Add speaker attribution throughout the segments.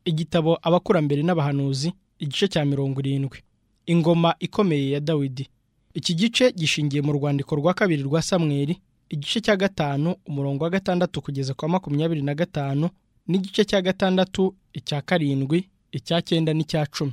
Speaker 1: igitabo abakurambere n'abahanuzi igice cya mirongo irindwi ingoma ikomeye ya dawidi iki gice gishingiye mu rwandiko rwa kabiri rwa samweri igice cya gatanu umurongo wa gatandatu kugeza kwa makumyabiri na gatanu n'igice cya gatandatu icya karindwi icya cyenda n'icya cumi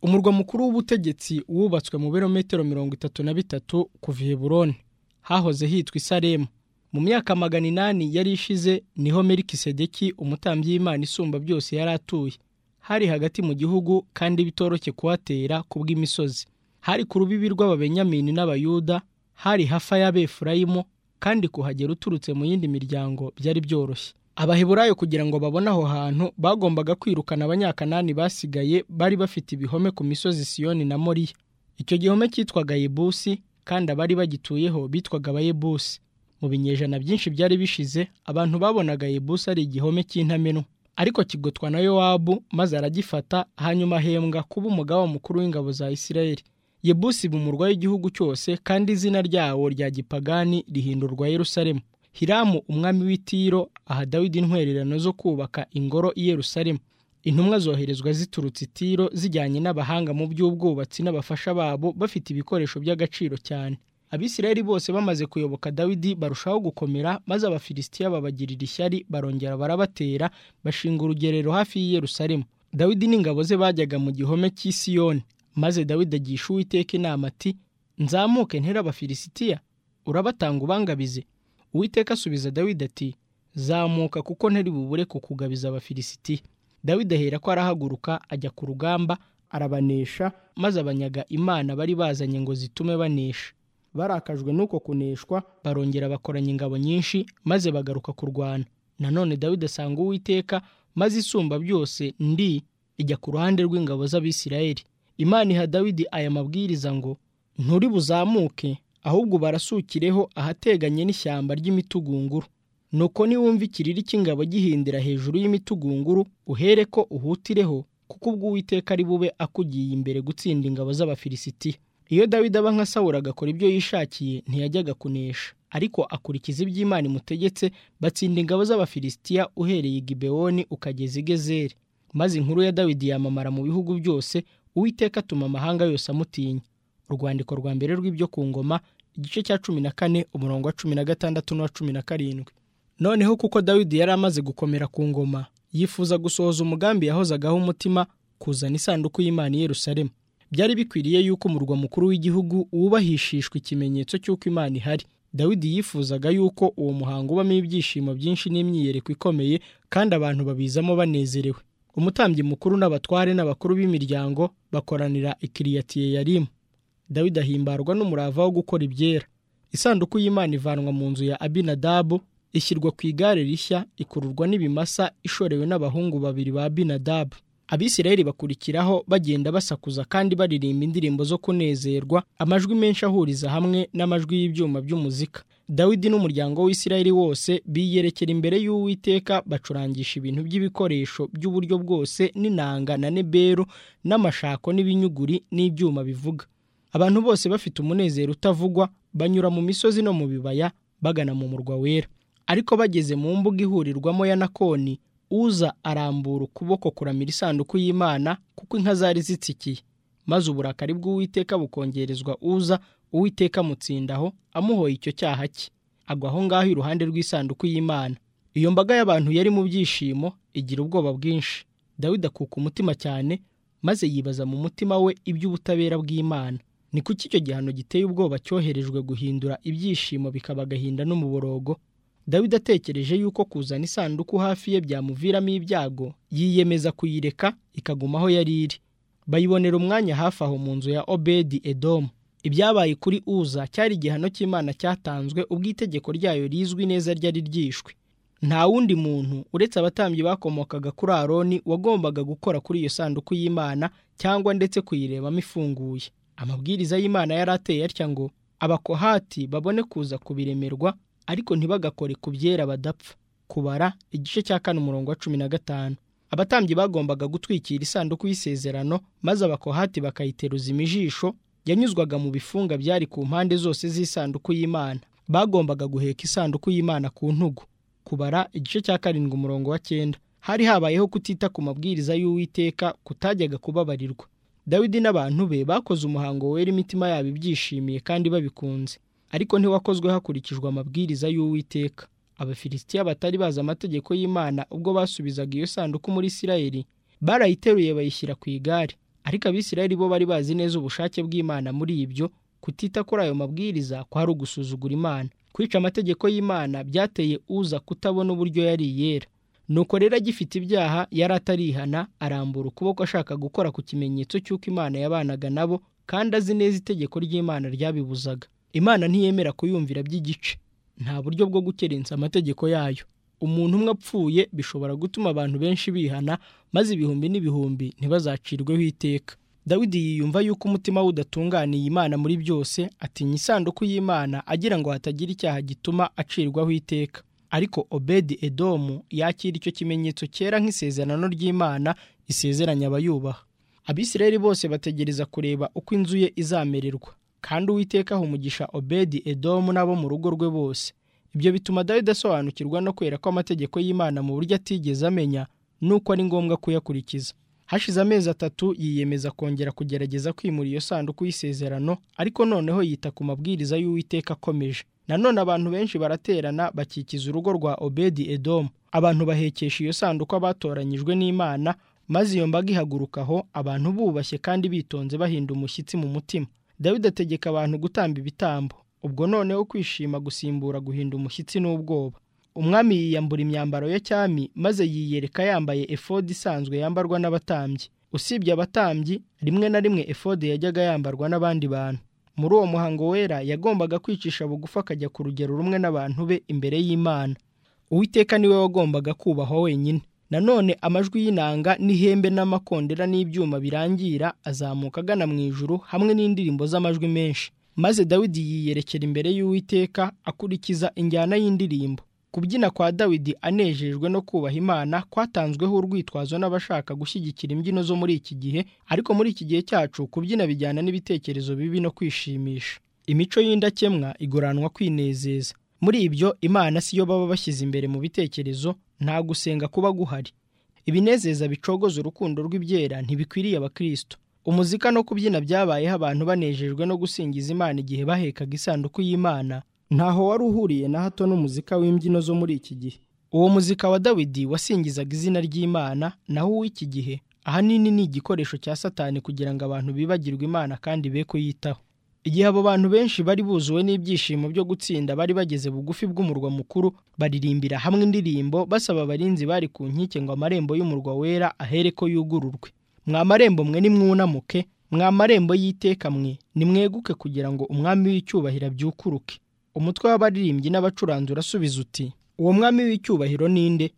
Speaker 1: umurwa mukuru w'ubutegetsi wubatswe mu birometero mirongo itatu na bitatu kuva i heburoni hahoze hitwa isaremu mu myaka magana inani yari ishize niho merikisedeki umutambyi y'imana isumba byose yari atuye hari hagati mu gihugu kandi bitoroshye kuhatera kubw'imisozi hari ku rubibi rw'ababenyamini n'abayuda hari hafa y'abefurayimu kandi kuhagera uturutse mu yindi miryango byari byoroshye abaheburayo kugira ngo babone aho hantu bagombaga kwirukana abanyakanani basigaye bari bafite ibihome ku misozi siyoni na moriya icyo gihome cyitwaga yebusi kandi abari bagituyeho bitwaga abayebusi mu binyejana byinshi byari bishize abantu babonaga yebusi ari igihome cy'intamenwa ariko kigotwa na yowabu maze aragifata hanyuma ahembwa kuba umugaba mukuru w'ingabo za isirayeli yebusi iba umurwa w'igihugu cyose kandi izina ryawo rya gipagani rihindurwa yerusalemu hiramu umwami w'itiro aha dawidi intwererano zo kubaka ingoro i yerusalemu intumwa zoherezwa ziturutse itiro zijyanye n'abahanga mu by'ubwubatsi n'abafasha babo bafite ibikoresho by'agaciro cyane abisirayeli bose bamaze kuyoboka dawidi barushaho gukomera maze abafilisitiya babagirira ishyari barongera barabatera bashinga urugerero hafi y'i yerusalemu dawidi n'ingabo ze bajyaga mu gihome cy'i siyoni maze dawidi agisha uwiteka inama ati nzamuke ntera abafilisitiya urabatanga ubangabize uwiteka asubiza dawidi ati zamuka kuko ntari bubure kukugabiza abafilisitiya dawidi ahera ko arahaguruka ajya ku rugamba arabanesha maze abanyaga imana bari bazanye ngo zitume banesha barakajwe n'uko kuneshwa barongera bakoranya ingabo nyinshi maze bagaruka kurwana nanone dawidi asanga uwiteka maze isumba byose ndi ijya ku ruhande rw'ingabo z'abisirayeli imana iha dawidi aya mabwiriza ngo nturi buzamuke ahubwo barasukireho ahateganye n'ishyamba ry'imitugunguru nuko niwumva ikiriri cy'ingabo gihindira hejuru y'imitugunguru uhere ko uhutireho kuko ubwo uwiteka ari bube akugiye imbere gutsinda ingabo z'abafilisitiya iyo dawidi aba nka sawura agakora ibyo yishakiye ntiyajyaga kunesha ariko akurikiza iby'imana imutegetse batsinda ingabo z'abafilisitiya uhereye i gibewoni ukageza i gezeri maze inkuru ya dawidi yamamara mu bihugu byose uwiteka atuma amahanga yose amutinya urwandiko rwa mbere rw'ibyo ku ngoma igice cya cumi na kane umurongo wa cumi na gatandatu n'uwa cumi na karindwi noneho kuko dawidi yari amaze gukomera ku ngoma yifuza gusohoza umugambi yahozagaho umutima kuzana isanduku y'imana i Yerusalemu byari bikwiriye yuko umurwa mukuru w'igihugu wubahishishwa ikimenyetso cy'uko imana ihari dawidi yifuzaga yuko uwo muhango ubamo ibyishimo byinshi n'imyiyereko ikomeye kandi abantu babizamo banezerewe umutambyi mukuru n'abatware n'abakuru b'imiryango bakoranira ikiriyatiye yarimu dawidi ahimbarwa n'umurava wo gukora ibyera isanduku y'imana ivanwa mu nzu ya abinadabu ishyirwa ku igare rishya ikururwa n'ibimasa ishorewe n'abahungu babiri ba abinadabu abisirayeli bakurikiraho bagenda basakuza kandi baririmba indirimbo zo kunezerwa amajwi menshi ahuriza hamwe n'amajwi y'ibyuma by'umuzika dawidi n'umuryango w'isirayeli wose biyerekera imbere y'uwiteka bacurangisha ibintu by'ibikoresho by'uburyo bwose n'inanga na neberu n'amashako n'ibinyuguri n'ibyuma bivuga abantu bose bafite umunezero utavugwa banyura mu misozi no mu bibaya bagana mu murwa wera ariko bageze mu mbuga ihurirwamo ya nakoni uza arambura ukuboko kuramira isanduku y'imana kuko inka zari zitsikiye maze uburakari bw'uwiteka bukongerezwa uza uwiteka amutsindaho amuhoye icyo cyaha cye agwa aho ngaho iruhande rw'isanduku y'imana iyo mbaga y'abantu yari mu byishimo igira ubwoba bwinshi dawidi akuka umutima cyane maze yibaza mu mutima we iby'ubutabera bw'imana ni kuki icyo gihano giteye ubwoba cyoherejwe guhindura ibyishimo bikaba agahinda n'umuborogo dawidi atekereje yuko kuzana isanduku hafi ye byamuviramo ibyago yiyemeza kuyireka ikaguma aho yari iri bayibonera umwanya hafi aho mu nzu ya obedi edomu ibyabaye kuri uza cyari igihano cy'imana cyatanzwe ubwo itegeko ryayo rizwi neza ryari ryishwe nta wundi muntu uretse abatambyi bakomokaga kuri aroni wagombaga gukora kuri iyo sanduku y'imana cyangwa ndetse kuyirebamo ifunguye amabwiriza y'imana yari ateye atya ngo abakohati babone kuza kubiremerwa ariko ntibagakore ku byera badapfa kubara igice cya kane umurongo wa cumi na gatanu abatambyi bagombaga gutwikira isanduku y'isezerano maze abakohati bakayiteruza imijisho yanyuzwaga mu bifunga byari ku mpande zose z'isanduku y'imana bagombaga guheka isanduku y'imana ku ntugu kubara igice cya karindwi umurongo wa cyenda hari habayeho kutita ku mabwiriza y'uwiteka kutajyaga kubabarirwa dawidi n'abantu be bakoze umuhango wera imitima yabo ibyishimiye kandi babikunze ariko ntiwakozwe hakurikijwe amabwiriza y'uwiteka abafilisitiya batari bazi amategeko y'imana ubwo basubizaga iyo sanduku muri isirayeli barayiteruye bayishyira ku igare ariko abisirayeli bo bari bazi neza ubushake bw'imana muri ibyo kutita kuri ayo mabwiriza kwari ugusuzugura imana kwica amategeko y'imana byateye uza kutabona uburyo yari iyera nuko rero agifite ibyaha yari atarihana arambura ukuboko ashaka gukora ku kimenyetso cy'uko imana yabanaga nabo kandi azi neza itegeko ry'imana ryabibuzaga imana ntiyemera kuyumvira by'igice nta buryo bwo gukerensa amategeko yayo umuntu umwe apfuye bishobora gutuma abantu benshi bihana maze ibihumbi n'ibihumbi ntibazacirweho iteka dawidi yiyumva yuko umutima we udatunganiye imana muri byose atinya isanduku y'imana agira ngo hatagira icyaha gituma acirwaho iteka ariko obedi edomu yakira icyo kimenyetso cyera nk'isezerano ry'imana isezeranya abayubaha abisirayeli bose bategereza kureba uko inzu ye izamererwa kandi uwiteka aha umugisha obedi edomu n'abo mu rugo rwe bose ibyo bituma dawidi asobanukirwa no kwera ko amategeko y'imana mu buryo atigeze amenya n'uko ari ngombwa kuyakurikiza hashize amezi atatu yiyemeza kongera kugerageza kwimura iyo sanduku y'isezerano ariko noneho yita ku mabwiriza y'uwiteka akomeje nanone abantu benshi baraterana bakikiza urugo rwa obedi edomu abantu bahekesha iyo sanduku abatoranyijwe n'imana maze iyo mbaga ihaguruka aho abantu bubashye kandi bitonze bahinda umushyitsi mu mutima dawidi ategeka abantu gutamba ibitambo ubwo noneho kwishima gusimbura guhinda umushyitsi n'ubwoba umwami yiyambura imyambaro ya cyami maze yiyereka yambaye efodi isanzwe yambarwa n'abatambyi usibye abatambyi rimwe na rimwe efodi yajyaga yambarwa n'abandi bantu muri uwo muhango wera yagombaga kwicisha bugufi akajya ku rugero rumwe n'abantu be imbere y'imana uwiteka niwe wagombaga kubahwa wenyine nanone amajwi y'inanga n'ihembe n'amakondera n'ibyuma birangira azamuka agana mu ijuru hamwe n'indirimbo z'amajwi menshi maze dawidi yiyerekera imbere y'uwiteka akurikiza injyana y'indirimbo kubyina kwa dawidi anejejwe no kubaha imana kwatanzweho urwitwazo n'abashaka gushyigikira imbyino zo muri iki gihe ariko muri iki gihe cyacu kubyina bijyana n'ibitekerezo bibi no kwishimisha imico y'indakemwa igoranwa kwinezeza muri ibyo imana siyo baba bashyize imbere mu bitekerezo nta gusenga kuba guhari ibinezeza bicogoza urukundo rw'ibyera ntibikwiriye abakristo umuzika no kubyina byabayeho abantu banejejwe no gusingiza imana igihe bahekaga isanduku y'imana ntaho wari uhuriye na hato n'umuzika w'imbyino zo muri iki gihe uwo muzika wa dawidi wasingizaga izina ry'imana naho uw'iki gihe ahanini ni igikoresho cya satani kugira ngo abantu bibagirwe imana kandi be kuyitaho igihe abo bantu benshi bari buzuwe n'ibyishimo byo gutsinda bari bageze bugufi bw'umurwa mukuru baririmbira hamwe indirimbo basaba abarinzi bari ku nkike ngo amarembo y'umurwa wera ahere ko yugururwe mwa marembo mwe nimwunamuke mwa marembo y'iteka mwe nimweguke kugira ngo umwami w'icyubahiro abyukuruke umutwe w'abaririmbyi n'abacuranzi urasubiza uti uwo mwami w'icyubahiro ninde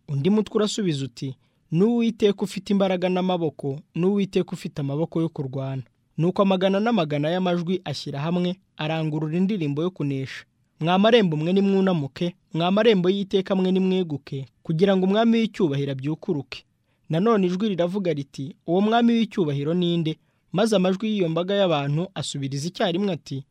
Speaker 1: undi mutwe urasubiza uti n'uwiteka ufite imbaraga n'amaboko n'uwiteka ufite amaboko yo kurwana nuko amagana n'amagana y'amajwi ashyira hamwe arangurura indirimbo yo kunesha mwa marembo mwe nimwunamuke mwa marembo y'iteka mwe nimweguke kugira ngo umwami w'icyubahiro abyukuruke nanone ijwi riravuga riti uwo mwami w'icyubahiro ninde maze amajwi y'iyo mbaga y'abantu asubiriza icyarimwe ati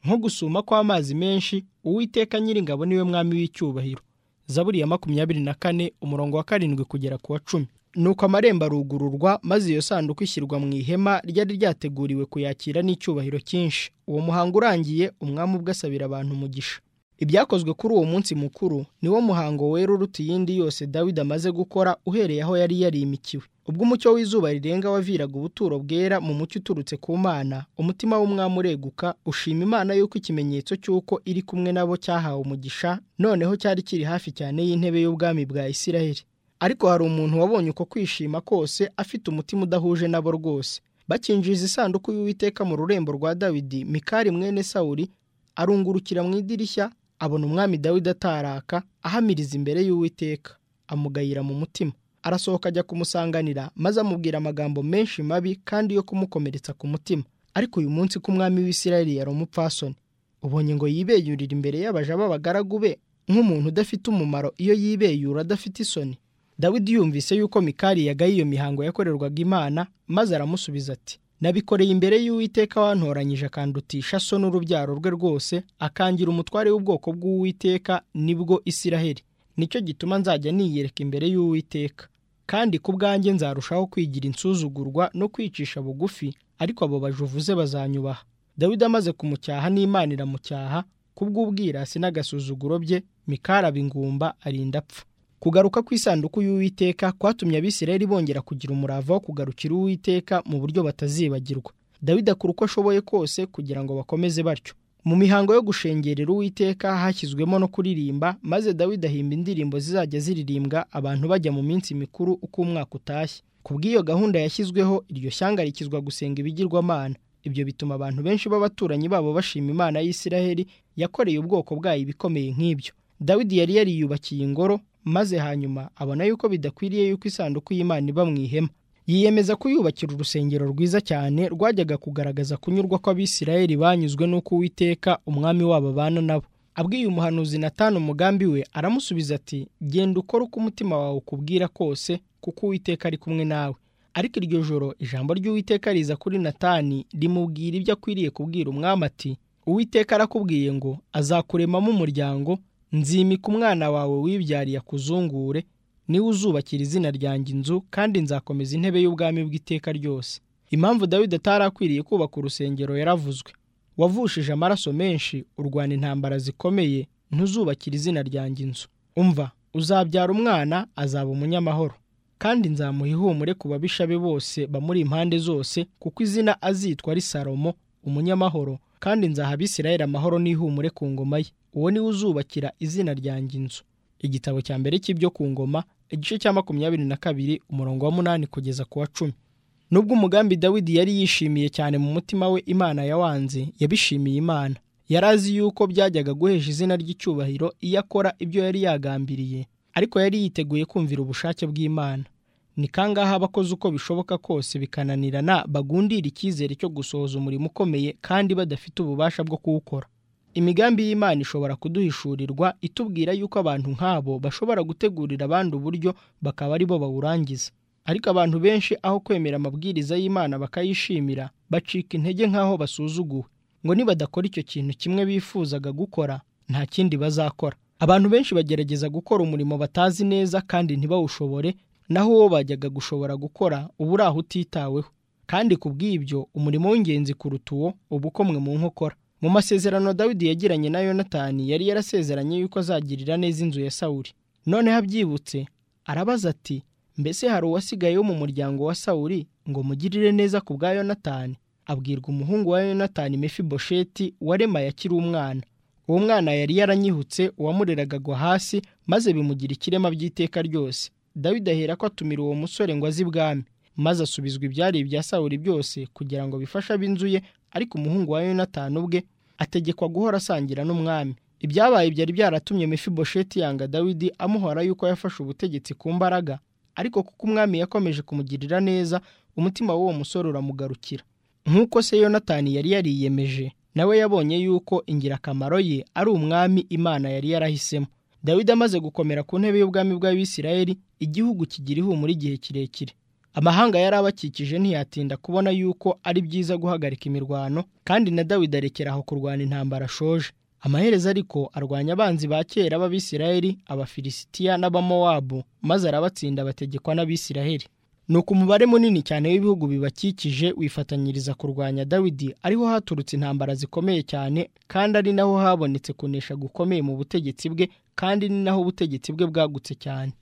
Speaker 1: nko gusuma kw'amazi menshi uwiteka nyiringabo niwe mwami w'icyubahiro zaburi ya makumyabiri na kane umurongo wa karindwi kugera ku wa cumi nuko amarembo arugururwa maze iyo sanduku ishyirwa mu ihema ryari ryateguriwe kuyakira n'icyubahiro cyinshi uwo muhango urangiye umwami ubwe asabira abantu umugisha ibyakozwe kuri uwo munsi mukuru niwo muhango wera uruta iyindi yose dawidi amaze gukora uhereye aho yari yarimikiwe ubwo umucyo w'izuba rirenga waviraga ubuturo bwera mu mucyo uturutse ku mana umutima w'umwami ureguka ushima imana y'uko ikimenyetso cy'uko iri kumwe nabo cyahawe umugisha noneho cyari kiri hafi cyane y'intebe y'ubwami bwa isiraheli ariko hari umuntu wabonye uko kwishima kose afite umutima udahuje nabo rwose bakinjiza isanduku y'uwiteka mu rurembo rwa dawidi mikari mwene sawuri arungurukira mu idirishya abona umwami dawidi ataraka ahamiriza imbere y'uwiteka amugayira mu mutima arasohoka ajya kumusanganira maze amubwira amagambo menshi mabi kandi yo kumukomeretsa ku mutima ariko uyu munsi ko umwami w'isirayeli yari umupfasoni ubonye ngo yibeyurira imbere y'abaja b'abagaragu be nk'umuntu udafite umumaro iyo yibeyura adafite isoni dawidi yumvise yuko mikari yagaye iyo mihango yakorerwaga imana maze aramusubiza ati nabikoreye imbere y'uwiteka wantoranyije akandutisha so n'urubyaro rwe rwose akangira umutware w'ubwoko bw'uwiteka nibwo isiraheli nicyo gituma nzajya niyereka imbere y'uwiteka kandi ku bwanjye nzarushaho kwigira insuzugurwa no kwicisha bugufi ariko abo bajuvuze bazanyubaha dawidi amaze kumucyaha n'imana iramucyaha kubw'ubwirasi n'agasuzuguro bye mikaraba ingumba arinda apfa kugaruka kw'isanduku y'uwiteka kwatumye abisirayeli bongera kugira umurava wo kugarukira uwiteka mu buryo batazibagirwa dawidi akora uko ashoboye kose kugira ngo bakomeze batyo mu mihango yo gushengerera uwiteka hashyizwemo no kuririmba maze dawidi ahimba indirimbo zizajya ziririmbwa abantu bajya mu minsi mikuru uko umwaka utashye ku bw'iyo gahunda yashyizweho iryo shyanga rikizwa gusenga ibigirwamana ibyo bituma abantu benshi b'abaturanyi babo bashima imana y'isiraheli yakoreye ubwoko bwayo ibikomeye nk'ibyo dawidi yari yariyubakiye ingoro maze hanyuma abona yuko bidakwiriye yuko isanduku y'imana iba mu ihema yiyemeza kuyubakira urusengero rwiza cyane rwajyaga kugaragaza kunyurwa kw'abisirayeli banyuzwe n'uko uwiteka umwami wabo abana nabo abwiye umuhanuzi natanu umugambi we aramusubiza ati genda ukora uko umutima wawe ukubwira kose kuko uwiteka ari kumwe nawe ariko iryo joro ijambo ry'uwiteka riza kuri natani rimubwira ibyo akwiriye kubwira umwami ati uwiteka arakubwiye ngo azakuremamo umuryango nzimika umwana wawe wibyariye akuzungure niwe uzubakira izina ryanjye inzu kandi nzakomeza intebe y'ubwami bw'iteka ryose impamvu dawidi atari akwiriye kubaka urusengero yaravuzwe wavushije amaraso menshi urwana intambara zikomeye ntuzubakira izina ryanjye inzu umva uzabyara umwana azaba umunyamahoro kandi nzamuha ihumure ku babisha be bose bamuri impande zose kuko izina azitwa ari salomo umunyamahoro kandi nzaha abisirayeli amahoro n'ihumure ku ngoma ye uwo niwe uzubakira izina ryanjye inzu igitabo cya mbere cy'ibyo ku ngoma igice cya makumyabiri na kabiri umurongo wa munani kugeza ku wa cumi nubwo umugambi dawidi yari yishimiye cyane mu mutima we imana yawanze yabishimiye imana yari azi yuko byajyaga guhesha izina ry'icyubahiro iyo akora ibyo yari yagambiriye ariko yari yiteguye kumvira ubushake bw'imana ni kangaha abakoze uko bishoboka kose bikananirana bagundira icyizere cyo gusohoza umurimo ukomeye kandi badafite ububasha bwo kuwukora imigambi y'imana ishobora kuduhishurirwa itubwira yuko abantu nk'abo bashobora gutegurira abandi uburyo bakaba ari bo bawurangiza ariko abantu benshi aho kwemera amabwiriza y'imana bakayishimira bacika intege nk'aho basuzuguwe ngo nibadakora icyo kintu kimwe bifuzaga gukora nta kindi bazakora abantu benshi bagerageza gukora umurimo batazi neza kandi ntibawushobore naho uwo bajyaga gushobora gukora uba uri aho utitaweho kandi ku bw'ibyo umurimo w'ingenzi kuruta uwo uba ukomwe mu nkokora mu masezerano dawidi yagiranye na yonatani yari yarasezeranye yuko azagirira neza inzu ya sawuri noneho abyibutse arabaza ati mbese hari uwasigaye wo mu muryango wa sawuri ngo mugirire neza ku bwa yonatani abwirwa umuhungu wa yonatani mefibosheti waremaye akiri umwana uwo mwana yari yaranyihutse uwamureraga agwa hasi maze bimugira ikirema by'iteka ryose dawidi ahera ko atumira uwo musore ngo azi ibwami maze asubizwa ibyari ibya sawuri byose kugira ngo bifashe ab'inzu ye ariko umuhungu wa yonatani ubwe ategekwa guhora asangira n'umwami ibyabaye byari byaratumye mefibosheti yanga dawidi amuhora yuko yafashe ubutegetsi ku mbaraga ariko kuko umwami yakomeje kumugirira neza umutima w'uwo musore uramugarukira nk'uko se yonatani yari yariyemeje nawe yabonye yuko ingirakamaro ye ari umwami imana yari yarahisemo dawidi amaze gukomera ku ntebe y'ubwami bw'abisirayeli igihugu kigira ihumura igihe kirekire amahanga yari abakikije ntiyatinda kubona yuko ari byiza guhagarika imirwano kandi na dawidi arekera aho kurwana intambara ashoje amaherezo ariko arwanya abanzi ba kera b'abisiraheli abafilisitiya n'abamowabu maze arabatsinda bategekwa n'abisiraheli nuko umubare munini cyane w'ibihugu bibakikije wifatanyiriza kurwanya dawidi ariho haturutse intambara zikomeye cyane kandi ari naho habonetse kunesha gukomeye mu butegetsi bwe kandi ni naho ubutegetsi bwe bwagutse cyane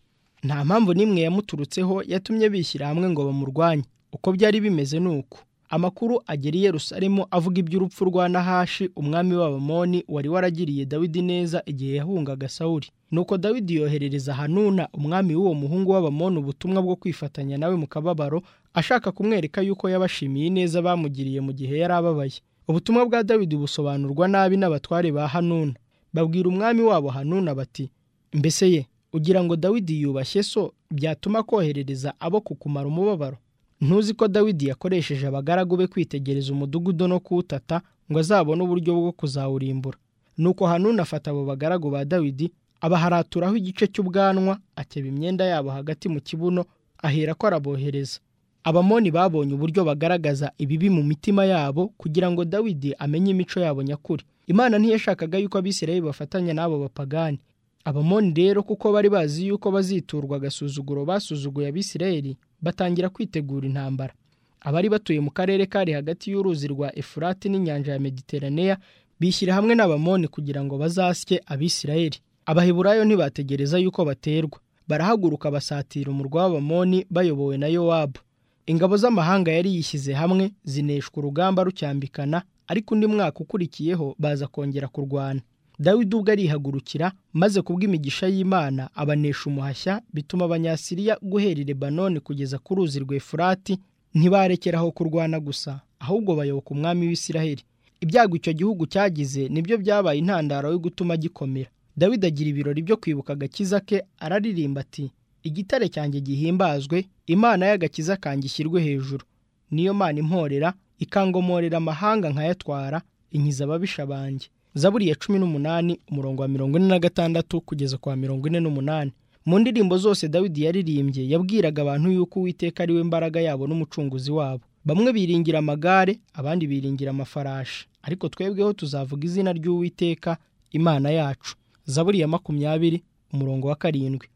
Speaker 1: nta mpamvu n'imwe yamuturutseho yatumye bishyira hamwe ngo bamurwanye uko byari bimeze ni uku amakuru agera i Yerusalemu avuga iby'urupfu rwa nahashi umwami w'abamoni wari waragiriye dawidi neza igihe yahungaga sawuri nuko dawidi yoherereza hanuna umwami w'uwo muhungu w'abamoni ubutumwa bwo kwifatanya nawe mu kababaro ashaka kumwereka yuko yabashimiye ineza bamugiriye mu gihe yari ababaye ubutumwa bwa dawidi busobanurwa nabi n'abatware ba hanuna babwira umwami wabo hanuna bati mbese ye ugira ngo dawidi yubashye so byatuma koherereza abo kukumara umubabaro ntuzi ko dawidi yakoresheje abagaragu be kwitegereza umudugudu no kuwutata ngo azabone uburyo bwo kuzawurimbura nuko hanuni afata abo bagaragu ba dawidi abaharaturaho igice cy'ubwanwa akeba imyenda yabo hagati mu kibuno ahera ko arabohereza abamoni babonye uburyo bagaragaza ibibi mu mitima yabo kugira ngo dawidi amenye imico yabo nyakuri imana ntiyashakaga yuko abisirayeli bafatanya n'abo bapagani abamoni rero kuko bari bazi yuko baziturwa agasuzuguro basuzuguye abisirayeli batangira kwitegura intambara abari batuye mu karere kari hagati y'uruzi rwa efurati n'inyanja ya mediteraneya bishyira hamwe n'abamoni kugira ngo bazasye abisirayeli abaheburayo ntibategereza yuko baterwa barahaguruka basatira umurwa w'abamoni bayobowe na yowabu ingabo z'amahanga yari yishyize hamwe zineshwa urugamba rucyambikana ariko undi mwaka ukurikiyeho baza kongera kurwana dawidi ubwo arihagurukira maze kubw'imigisha y'imana abanesha umuhashya bituma abanyasiriya guhera i lebanoni kugeza ku ruzi rw'efurati ntibarekeraho kurwana gusa ahubwo bayoboka umwami w'isiraheli ibyago icyo gihugu cyagize nibyo byabaye intandaro yo gutuma gikomera dawidi agira ibirori byo kwibuka agakiza ke araririmba ati igitare cyanjye gihimbazwe imana y'agakiza kanjye ishyirwe hejuru niyo mana imporera ikangomorera amahanga nkayatwara inkiza ababisha banjye zaburi ya cumi n'umunani umurongo wa mirongo ine na gatandatu kugeza kwa mirongo ine n'umunani mu ndirimbo zose dawidi yaririmbye yabwiraga abantu yuko uwiteka ari we mbaraga yabo n'umucunguzi wabo bamwe biringira amagare abandi biringira amafarashi ariko twebweho tuzavuga izina ry'uwiteka imana yacu zaburi ya makumyabiri umurongo wa karindwi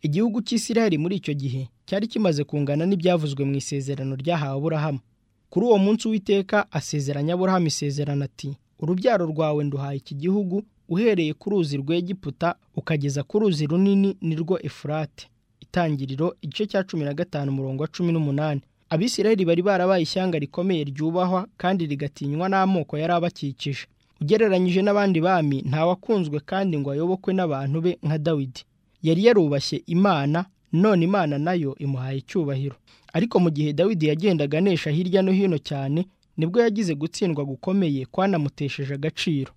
Speaker 1: igihugu cy'isiraheli muri icyo gihe cyari kimaze kungana n'ibyavuzwe mu isezerano ryahawe aburahamu kuri uwo munsi uwiteka asezeranya aburahamu isezerano ati urubyaro rwawe nduhaye iki gihugu uhereye ku ruzi rw'egiputa ukageza ku ruzi runini nirwo efurate itangiriro igice cya cumi na gatanu umurongo wa cumi n'umunani abisiraheli bari barabaye ishyanga rikomeye ryubahwa kandi rigatinywa n'amoko yari abakikije ugereranyije n'abandi bami ntawakunzwe kandi ngo ayobokwe n'abantu be nka dawidi yari yarubashye imana none imana nayo imuhaye icyubahiro ariko mu gihe dawidi yagendaga anesha hirya no hino cyane nibwo yagize gutsindwa gukomeye kwanamutesheje agaciro